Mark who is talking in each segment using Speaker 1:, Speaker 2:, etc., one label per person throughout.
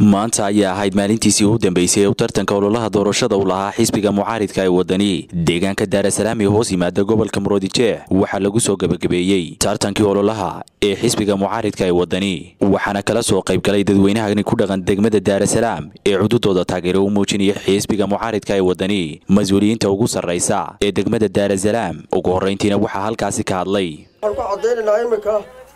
Speaker 1: maanta ayaa ahayd maalintiisii u dambeysay ee u tartanka ololaha doorashada uu lahaa xisbiga mucaaridka ee wadani deegaanka daarasalaam ee hoos yimaada gobolka muroodijeex waxaa lagu soo gebagabeeyey tartankii ololaha ee xisbiga mucaaridka ee wadani waxaana kala soo qaybgalay dadweynahani ku dhaqan degmada daarasalaam ee cududooda taageero u muujinaya xisbiga mucaaridka ee wadani mas-uuliyiinta ugu sarraysa ee degmada daarasalaam ugu horrayntiina waxaa halkaasi ka hadlay
Speaker 2: waxaan ku caddaynaynaa iminka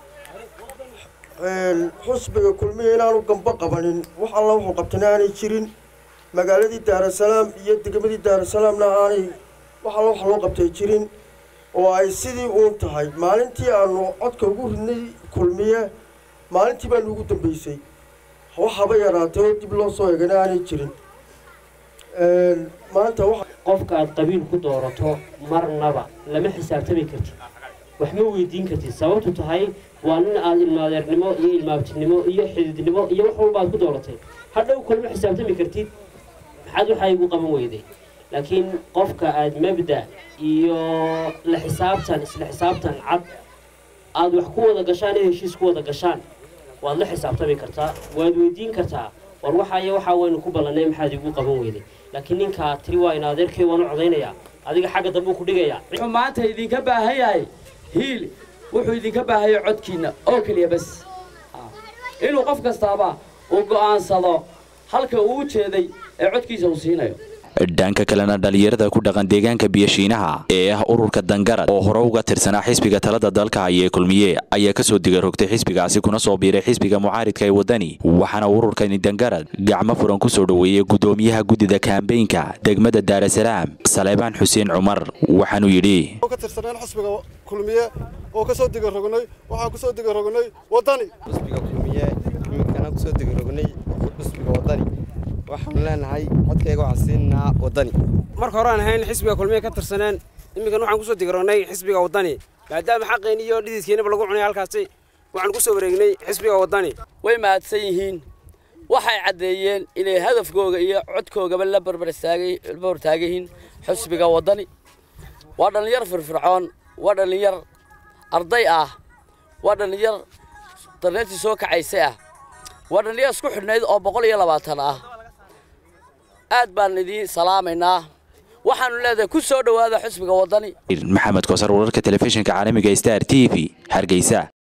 Speaker 2: xusbiga kulmiya inaanu gamba qabanin wax alla wuxuu qabtana aanay jirin magaaladii daarasalaam iyo degmadii daarasalaamna aanay wax alla wax loo qabtay jirin oo ay sidii uun tahay maalintii aanu codka ugu ridnay kulmiye maalintii baanu ugu dambeysay wax haba yaraatay oo dib loo soo eegana aanay jirin maanta
Speaker 3: qofka aad qabiil ku doorato marnaba lama xisaabtami kartid wax ma weydiin kartid sababtu tahay waa nin aad ilmaadeernimo iyo ilmaabtinimo iyo xididnimo iyo wax walba aad ku dooratay hadhow kalma xisaabtami kartid maxaad waxaa igu qaban weyday laakiin qofka aad mabda iyo la xisaabtan isla xisaabtan cad aad wax ku wada gashaan ee heshiis ku wada gashaan waad la xisaabtami kartaa waad weydiin kartaa war waxaayo waxaa waynu ku ballanay maxaad igu qaban weyday laakiin ninkaa tiri waa in adeerkay waanu codaynayaa adiga xagga dambe ku dhigayaa
Speaker 4: wuxuu maanta idinka baahan yahay hiil wuxuu idinka baahaya codkiinna oo keliya bas inuu qof kastaaba uu go'aansado halka uu u jeeday ee codkiisa uu siinayo
Speaker 1: dhanka kalena dhalinyarada ku dhaqan deegaanka biyashiinaha ee ah ururka dangarad oo hore uga tirsanaa xisbiga talada dalka ayee kulmiye ayaa kasoo digarogtay xisbigaasi kuna soo biiray xisbiga mucaaridka ee wadani waxaana ururkani dangarad gacmo furan ku soo dhoweeyey gudoomiyaha guddida kaambeynka degmada daarasalaam saleebaan xuseen cumar waxaanuu yidhi
Speaker 5: ka tirsaneen xisbiga kulmiye oo kasoo digarognay waxaan kusoo digarognay wadani
Speaker 6: xisbiga kulmiye iminkana kusoo digarognay xisbiga wadani waxaanu leenahay codkayga waxaan siinaa wadani
Speaker 7: marka hore aan ahayn xisbiga kulmiye ka tirsaneen iminkan waxaan kusoo digarognay xisbiga wadani maadaama xaqeen iyo dhididkeennaba lagu cunay halkaasi waxaan kusoo wareegnay xisbiga wadani
Speaker 4: way mahadsan yihiin waxay caddeeyeen inay hadafkooga iyo codkoogaba la barbartaagayihiin xisbiga wadani waa dhallinyar firfircoon waa dhallinyar arday ah waa dhallinyar darneertii soo kacaysay ah waa dhallinyar isku xidhnayd oo boqol iyo labaatan ah aad baan idiin salaamaynaa waxaanu leedahay ku soo dhowaada xisbiga wadani
Speaker 1: maxamed koosar wararka telefishinka caalamiga star t v hargeysa